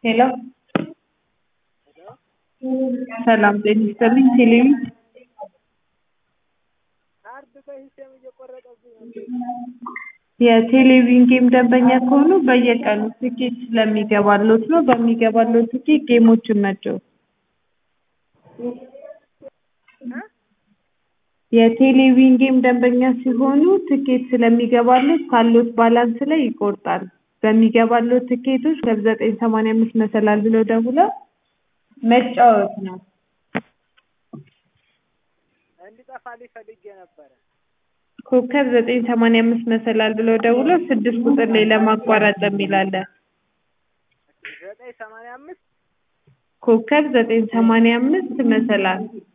ሄሎ ሰላም ጤና ይስጥልኝ ቴሌቪ የቴሌቪዥን ጌም ደንበኛ ከሆኑ በየቀኑ ትኬት ስለሚገባልዎት ነው በሚገባልዎት ትኬት ጌሞችን መጫወት የቴሌቪዥን ጌም ደንበኛ ሲሆኑ ትኬት ስለሚገባልዎት ካለዎት ባላንስ ላይ ይቆርጣል በሚገባልዎት ትኬቶች ኮከብ ዘጠኝ ሰማንያ አምስት መሰላል ብለው ደውለው መጫወት ነው እንዲጠፋልኝ ፈልጌ ነበረ ኮከብ ዘጠኝ ሰማንያ አምስት መሰላል ብለው ደውለው ስድስት ቁጥር ላይ ለማቋረጥ የሚል አለ ዘጠኝ ሰማንያ አምስት ኮከብ ዘጠኝ ሰማንያ አምስት መሰላል